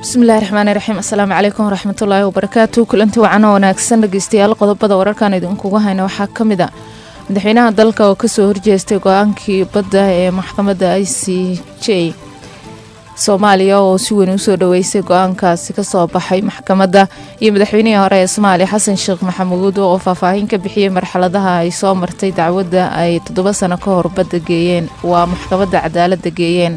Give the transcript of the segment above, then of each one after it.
bismillahi raxmaani raxiim assalaamu calaykum waraxmatullaahi wabarakaatu kulanti wacan oo wanaagsan dhegeystayaal qodobada wararkan idinkugu hayna waxaa ka mid a madaxweynaha dalka oo kasoo horjeestay go-aankii badda ee maxkamadda i c j soomaaliya oo si weyn usoo dhaweysay go-aankaasi kasoo baxay maxkamadda iyo madaxweynihii hore ee soomaaliya xasan sheekh maxamuud oo faahfaahin ka bixiyey marxaladaha ay soo martay dacwadda ay toddoba sano ka hor badda geeyeen waa maxkamadda cadaaladda geeyeen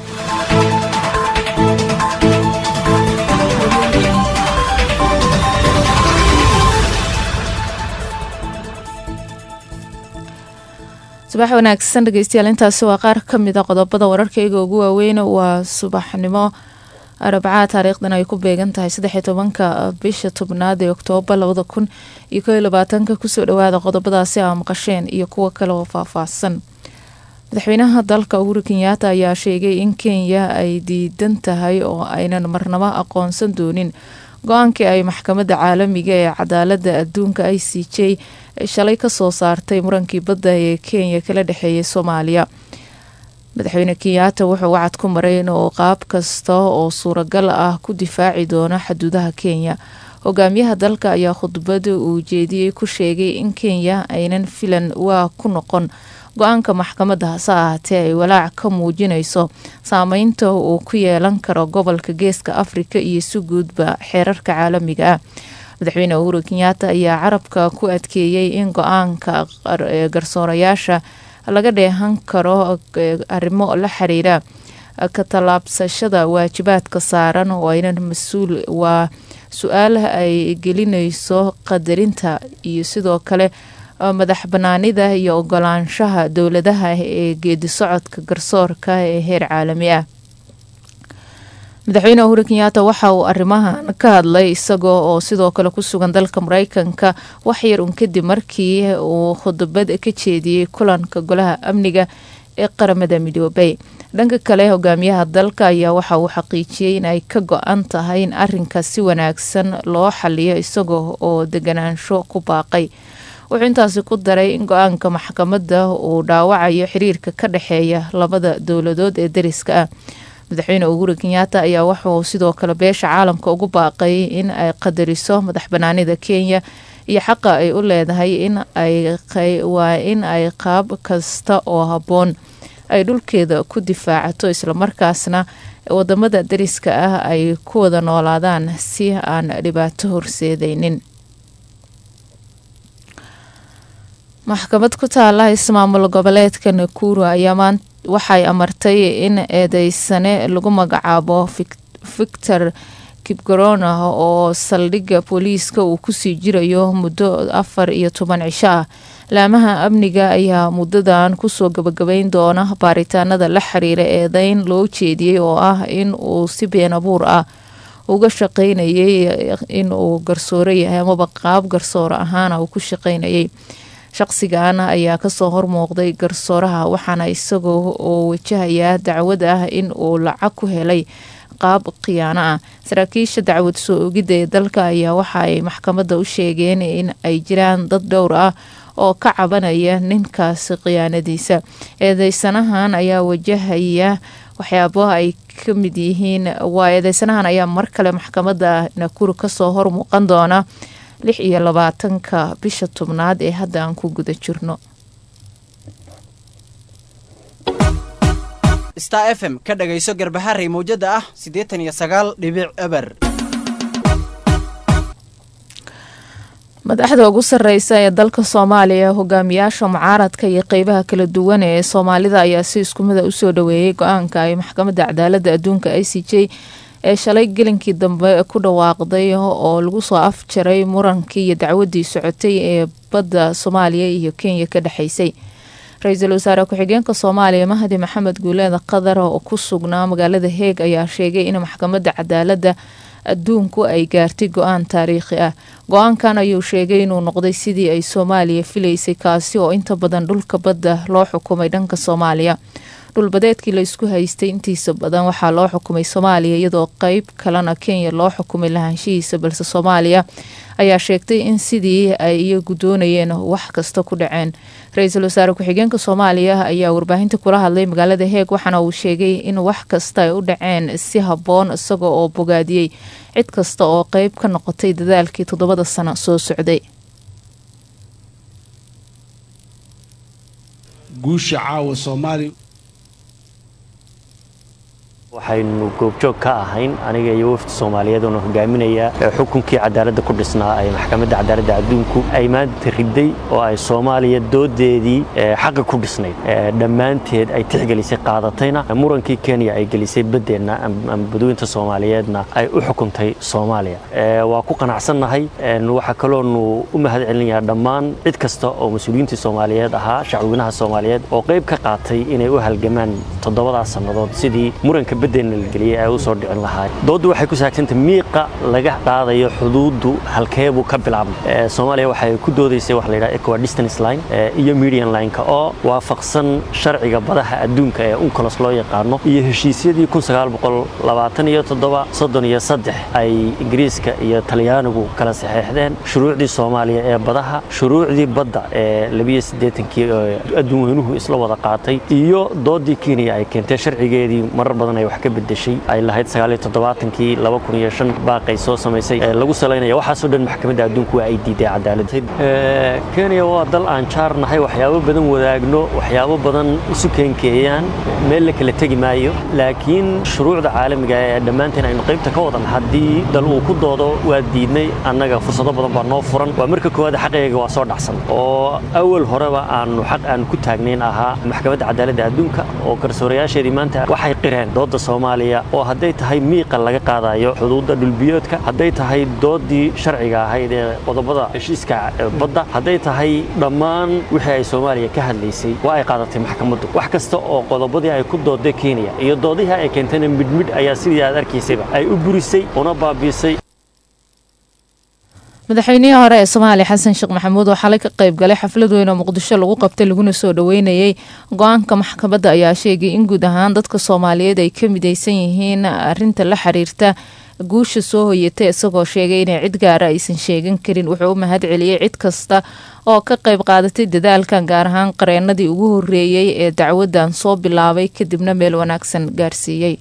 subax wanaagsan dhegeystayaal intaasi waa qaar ka mid a qodobada wararkayga ugu waaweyn waa subaxnimo arbacaa taariikhdan ay ku beegan tahay saddex iyo tobanka bisha tobnaad ee oktoobar labada kun iyo koo iyo labaatanka kusoo dhawaada qodobadaasi aa maqasheen iyo kuwo kale oo faahfaahsan madaxweynaha dalka uhuru kenyaata ayaa sheegay in kenya ay diidan tahay oo aynan marnabo aqoonsan doonin go-aankii ay maxkamadda caalamiga ee cadaaladda adduunka i c j shalay kasoo saartay murankii badda ee kenya kala dhexeeyay soomaaliya madaxweyne kenyaata wuxuu wacad ku maray inuu qaab kasta oo suuragal ah ku difaaci doono xaduudaha kenya hogaamiyaha dalka ayaa khudbada uu jeediyey ku sheegay in kenya aynan filan waa ku noqon go-aanka maxkamadda hase ahaatee ay walaac ka muujinayso saameynta uu ku yeelan karo gobolka geeska afrika iyo si guudba xeerarka caalamiga ah madaxweyne uhuru kenyaata ayaa carabka ku adkeeyey in go-aanka garsoorayaasha laga dheehan karo arrimo la xiriira ka tallaabsashada waajibaadka saaran oo aynan mas-uul waa su-aal ay gelinayso qadarinta iyo sidoo kale madax banaanida iyo ogolaanshaha dowladaha ee geedi socodka garsoorka ee heer caalami ah madaxweyne uhuru kenyaata waxa uu arrimahan ka hadlay isagoo oo sidoo kale ku sugan dalka mareykanka waxyar un kadib markii uu khudbad ka jeediyey kulanka golaha amniga ee qaramada midoobay dhanka kale hogaamiyaha dalka ayaa waxa uu xaqiijiyey in ay ka go-an tahay in arinka si wanaagsan loo xaliyo isagoo oo deganaansho ku baaqay wuxuu intaasi ku daray in go-aanka maxkamadda uu dhaawacayo xiriirka ka dhexeeya labada dowladood ee dariska ah madaxweyne uhuru kenyaata ayaa wuxuu sidoo kale beesha caalamka ugu baaqay in ay qadariso madax banaanida kenya iyo xaqa ay u leedahay in waa in ay qaab kasta oo habboon ay dhulkeeda ku difaacato islamarkaasna wadamada dariska ah ay ku wada noolaadaan si aan dhibaato horseedaynin maxkamad ku taala ismaamul goboleedka nakuru ayaa maanta waxay amartay in eedeysane lagu magacaabo victor kibgarona oo saldhigga booliiska uu kusii jirayo muddo afar iyo toban cisho ah laamaha amniga ayaa muddadan kusoo gabagabeyn doona baaritaanada la xiriira eedeyn loo jeediyey oo ah in uu si been abuur ah uga shaqeynayay in uu garsooro yahay amaba qaab garsooro ahaana uu ku shaqeynayay shaqsigan ayaa kasoo hormuuqday garsooraha waxaana isagoo oo wajahayaa dacwad ah in uu lacag ku helay qaab khiyaano ah saraakiisha dacwad soo ogidda ee dalka ayaa waxa ay maxkamadda u sheegeen in ay jiraan dad dhowr ah oo ka cabanaya ninkaasi khiyaanadiisa eedeysanahan ayaa wajahaya waxyaabo ay ka mid yihiin waa eedeysanahan ayaa mar kale maxkamadda nakuru kasoo hormuuqan doona lix iyo labaatanka bisha tobnaad ee hadda aan ku guda jirno star f m ka dhagayso garbaharey mawjada ah siddeetan iyo sagaal dhibic eber madaxda ugu sareysa ee dalka soomaaliya hogaamiyaasha mucaaradka iyo qeybaha kala duwan ee soomaalida ayaa si isku mida usoo dhaweeyay go-aanka ay maxkamadda cadaaladda adduunka i c j ee shalay gelinkii dambe ku dhawaaqday oo lagu soo afjaray murankii iyo dacwadii socotay ee badda soomaaliya iyo kenya ka dhexeysay ra-iisul wasaare ku-xigeenka soomaaliya mahdi maxamed guuleed qadar oo ku sugnaa magaalada heeg ayaa sheegay in maxkamadda cadaaladda adduunku ay gaartay go-aan taariikhi ah go-aankan ayuu sheegay inuu noqday sidii ay soomaaliya filaysay kaasi oo inta badan dhulka badda loo xukumay dhanka soomaaliya dhulbadeedkii la isku haystay intiisa badan waxaa loo xukumay soomaaliya iyadoo qeyb kalena kenya loo xukumay lahaanshihiisa balse soomaaliya ayaa sheegtay in sidii ay iyagu doonayeen wax kasta ku dhaceen ra-iisul wasaare ku-xigeenka soomaaliya ayaa warbaahinta kula hadlay magaalada heeg waxaana uu sheegay in wax kasta ay u dhaceen si habboon isaga oo bogaadiyey cid kasta oo qeyb ka noqotay dadaalkii toddobada sano soo socday guusha caawa soomaaliya waxaynu goobjoog ka ahayn aniga iyo wafdi soomaaliyeed oona hogaaminaya xukunkii cadaaladda ku dhisnaa ee maxkamadda cadaaladda adduunku ay maanta riday oo ay soomaaliya doodeedii xaqa ku dhisnayd dhammaanteed ay tixgelisay qaadatayna murankii kenya ay gelisay baddeenna ama badweynta soomaaliyeedna ay u xukuntay soomaaliya waa ku qanacsannahay waxaa kaloonu u mahad celinayaa dhammaan cid kasta oo mas-uuliyiintii soomaaliyeed ahaa shacweynaha soomaaliyeed oo qayb ka qaatay inay u halgamaan toddobadaas sannadood sidii muranka baddeenna la geliyay ay u soo dhicin lahaa dooddu waxay ku saabsantay miiqa laga qaadayo xuduuddu halkeebuu ka bilaabmay soomaaliya waxay ku doodaysay waxa la yidhaha equa distance line iyo median line-ka oo waafaqsan sharciga badaha adduunka ee uncolos loo yaqaano iyo heshiisyadii kun sagaal boqol labaatan iyo toddoba soddon iyo saddex ay ingiriiska iyo talyaanigu kala saxeexdeen shuruucdii soomaaliya ee badaha shuruucdii badda ee labiyo siddeetankii adduun weynuhu isla wada qaatay iyo doodii kenya ay keentay sharcigeedii marar badan ay wax ka bedeshay ay lahayd sagaaliyo toddobaatankii laba kun iyo shan baaqay soo samaysay lagu salaynaya waxaasoo dhan maxkamadda adduunku waa ay diiday cadaalad kenya waa dal aan jaarnahay waxyaabo badan wadaagno waxyaabo badan isu keenkeeyaan meel la kala tegi maayo laakiin shuruucda caalamiga ee dhammaanteen aynu qaybta ka wadan haddii dal uu ku doodo waa diidnay annaga fursado badan baa noo furan waa marka koowaad xaqayga waa soo dhacsan oo awal horeba aanu xaq aan ku taagnayn ahaa maxkamadda cadaaladda adduunka oo garsoorayaasheedii maanta waxay qireen dooda soomaaliya oo hadday tahay miiqa laga qaadayo xuduudda dhulbiyoodka hadday tahay doodii sharciga ahayd ee qodobada heshiiska badda hadday tahay dhammaan wixii ay soomaaliya ka hadlaysay waa ay qaadatay maxkamaddu wax kasta oo qodobadii ay ku dooday kenya iyo doodihii ay keentayna midhmidh ayaa sidii aad arkaysayba ay u burisay una baabiisay madaxweynihii hore ee soomaaliya xasan sheekh maxamuud oo xalay ka qayb galay xaflad weyn oo muqdisho lagu qabtay laguna soo dhoweynayay go-aanka maxkamadda ayaa sheegay in guud ahaan dadka soomaaliyeed ay ka midaysan yihiin arinta la xiriirta guusha soo hoyatay isagoo sheegay inay cid gaara aysan sheegan karin wuxuu u mahad celiyey cid kasta oo ka qayb qaadatay dadaalkan gaar ahaan qareenadii ugu horeeyey ee dacwadan soo bilaabay kadibna meel wanaagsan gaarsiiyey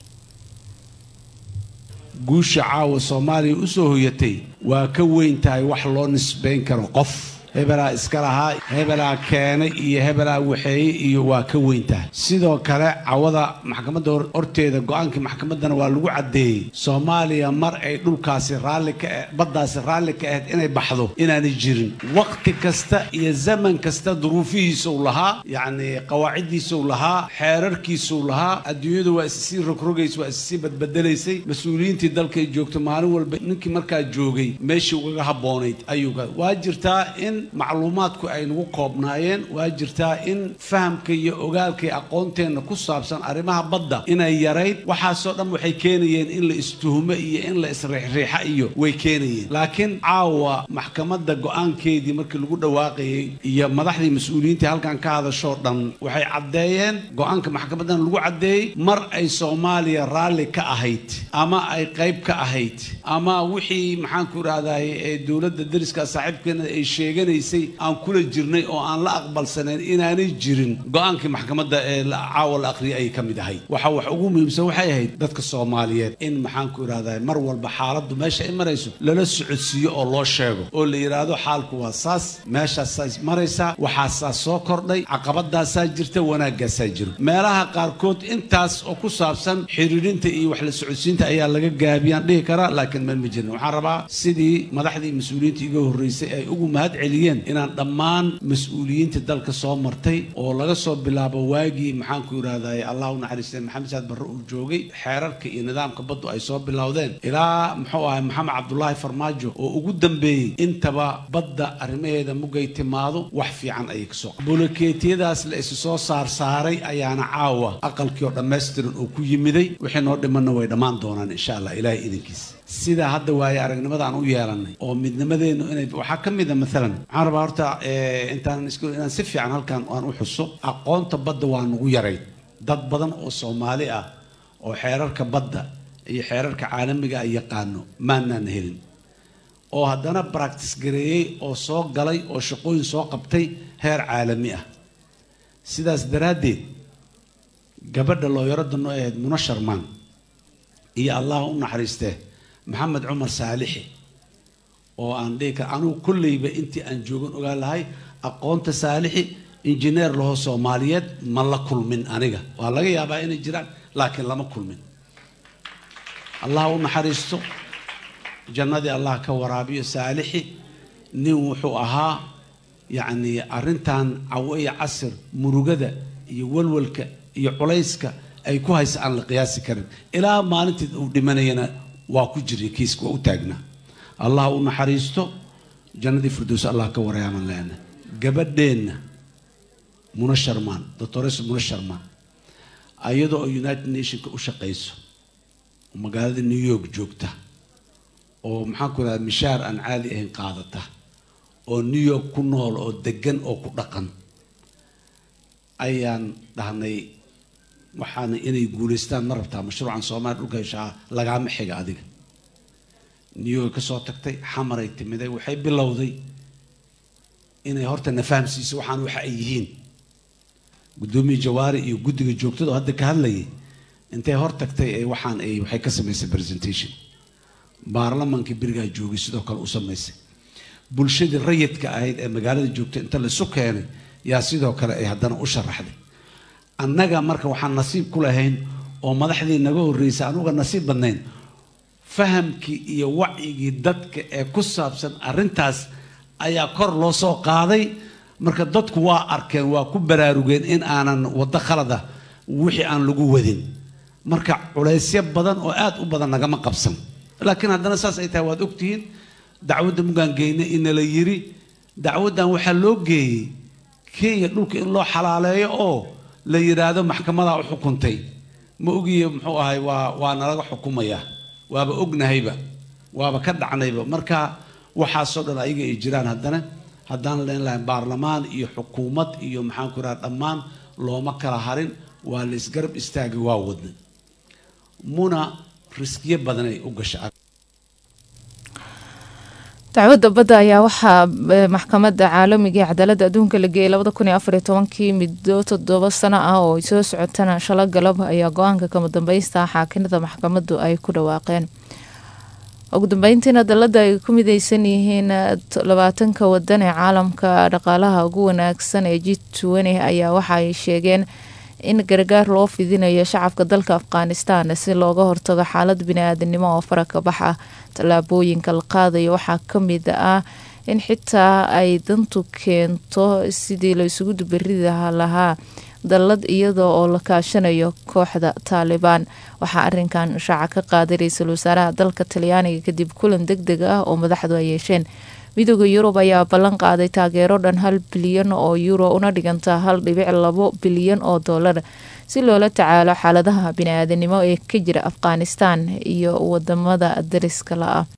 guusha caawa soomaaliya u soo hoyatay waa ka weyn tahay wax loo nisbayn karo qof hebelaa iska lahaa hebelaa keenay iyo hebelaa waxeeye iyo waa ka weyn tahay sidoo kale cawada maxkamadda horteeda go-aankii maxkamaddana waa lagu caddeeyey soomaaliya mar ay dhulkaasi raalli ka baddaasi raalli ka ahayd inay baxdo inaanay jirin waqti kasta iyo zaman kasta duruufihiisuu lahaa yacni qawaaciddiisuu lahaa xeerarkiisuu lahaa adduunyadu waa issii rogrogaysa waa issii badbedelaysay mas-uuliyiintii dalkay joogto maalin walba ninkii markaa joogay meeshii ugaga habboonayd ayuu waa jirtaa in macluumaadku ay nagu koobnaayeen waa jirtaa in fahamka iyo ogaalka iyo aqoonteenna ku saabsan arrimaha badda inay yarayd waxaasoo dhan waxay keenayeen in la istuhumo iyo in la isriixriixa iyo way keenayeen laakiin caawa maxkamadda go-aankeedii markii lagu dhawaaqayay iyo madaxdii mas-uuliyiintii halkan ka hadashoo dhan waxay caddeeyeen go-aanka maxkamaddan lagu caddeeyey mar ay soomaaliya raalli ka ahayd ama ay qayb ka ahayd ama wixii maxaanku idhahdaye ee dowladda dariska saaxiibkeena ay sheeganay aan kula jirnay oo aan la aqbalsanayn inaanay jirin go-aankii maxkamadda ee caawa la aqriyay ayay ka mid ahayd waxa wax ugu muhiimsan waxay ahayd dadka soomaaliyeed in maxaanku idhahdaa mar walba xaaladdu meesha ay marayso lala socodsiiyo oo loo sheego oo la yidhaahdo xaalku waa saas meeshaasaa maraysaa waxaasaa soo kordhay caqabadaasaa jirta wanaaggaasaa jiro meelaha qaarkood intaas oo ku saabsan xiriirinta iyo wax la socodsiinta ayaa laga gaabiyaan dhihi karaa laakiin meel ma jirin waxaan rabaa sidii madaxdii mas-uuliyiinta iga horreysay ay ugu mahad celiyeen inaan dhammaan mas-uuliyiinta dalka soo martay oo laga soo bilaabo waagii maxaanku idhahdaye allah u naxariistay maxamed saad barre uu joogay xeerarka iyo nidaamka baddu ay soo bilowdeen ilaa muxuu ahay maxamed cabdulaahi farmaajo oo ugu dambeeyey intaba badda arrimaheeda mugay timaado wax fiican ayay kasoo bolokeetiyadaas la isu soo saarsaaray ayaana caawa aqalkii oo dhammaystiran oo ku yimiday wixii noo dhimanna way dhammaan doonaan insha allah ilaahay idinkiisa sida hadda waaye aragnimada aan u yeelanay oo midnimadeennu inay waxaa ka mid a maalan waxaan rabaa horta intaan is inaan si fiican halkan aan u xuso aqoonta badda waa nagu yarayd dad badan oo soomaali ah oo xeerarka badda iyo xeerarka caalamiga ay yaqaano maanaan helin oo haddana baractis gareeyey oo soo galay oo shaqooyin soo qabtay heer caalami ah sidaas daraaddeed gabadha looyarada noo ahayd muna sharmaan iyo allah u naxariistee maxamed cumar saalixi oo aan dhihi kara anugu kolleyba intii aan joogan ogaan lahay aqoonta saalixi injineer laho soomaaliyeed ma la kulmin aniga waa laga yaabaa inay jiraan laakiin lama kulmin allah u naxariisto jannadii allah ka waraabiyo saalixi nin wuxuu ahaa yacni arrintan cawo iyo casir murugada iyo walwalka iyo culayska ay ku haysa aan la qiyaasi karin ilaa maalintii uu dhimanayana waa ku jiray kiiska waa u taagnaa allah u naxariisto jannadii firdows allah ka warayaaman leena gabadheenna muna sharmaan doctores muna sharmaan ayadoo oo united nationka u shaqayso oo magaalada new york joogta oo maxaan ku rahda mishaar aan caadi ahayn qaadata oo new york ku nool oo degan oo ku dhaqan ayaan dhahnay waxaana inay guulaystaan ma rabtaa mashruucan soomaaliya dhulka heshaa lagaama xiga adiga new york ka soo tagtay xamaray timiday waxay bilowday inay horta na fahamsiiso waxaan waxa ay yihiin guddoomiye jawaari iyo guddiga joogtada oo hadda ka hadlayay intay hor tagtay ee waxaan ay waxay ka samaysay presentation baarlamankii berigaa joogay sidoo kale u samaysay bulshadii rayidka ahayd ee magaalada joogtay inta laisu keenay yaa sidoo kale ay haddana u sharaxday annaga marka waxaan nasiib ku lahayn oo madaxdii naga horreysay anuga nasiib badnayn fahamkii iyo wacyigii dadka ee ku saabsan arrintaas ayaa kor loo soo qaaday marka dadku waa arkeen waa ku baraarugeen in aanan waddo khalada wixii aan lagu wadin marka culaysyo badan oo aad u badan nagama qabsan laakiin haddana saas ay tahay waad ogtihiin dacwadda mugaan geyna inala yiri dacwaddan waxaa loo geeyey kenya dhulka in loo xalaaleeyo oo la yidhaahdo maxkamadaa u xukuntay ma ogiye muxuu ahay waa waa nalaga xukumaya waaba ognahayba waaba ka dhacnayba marka waxaasoo dhan ayaga ay jiraan haddana haddaan leen lahayn baarlamaan iyo xukuumad iyo maxaan ku raha dhammaan looma kala harin waa la isgarab istaagay waa wadna muna riskiyo badanay u gasha dacwadda badda ayaa waxaa maxkamadda caalamiga ee cadaaladda adduunka la geeyay labada kun iyo afar iyo tobankii muddo toddoba sano ah oo ay soo socotana shalo galab ayaa go-aanka kama dambaysta xaakinada maxkamaddu ay ku dhawaaqeen ugu dambeyntiina dalada ay ku mideysan yihiin labaatanka wadan ee caalamka dhaqaalaha ugu wanaagsan ee g twenty ayaa waxa ay sheegeen in gargaar loo fidinayo shacabka dalka afghanistan si looga hortago xaalad bini-aadanimo oo faraka bax ah tallaabooyinka la qaadayo waxaa kamid ah in xitaa ay dantu keento sidii la isugu dubaridi lahaa dallad iyadoo oo la kaashanayo kooxda taalibaan waxaa arinkan shaaca ka qaaday ra-iisul wasaaraha dalka talyaaniga kadib kulan deg deg ah oo madaxdu ay yeesheen midooda yurub ayaa ballan qaaday taageero dhan hal bilyan oo euro una dhiganta hal dhibic labo bilyan oo dollar si loola tacaalo xaaladaha bini-aadanimo ee ka jira afghanistan iyo wadamada dariska la ah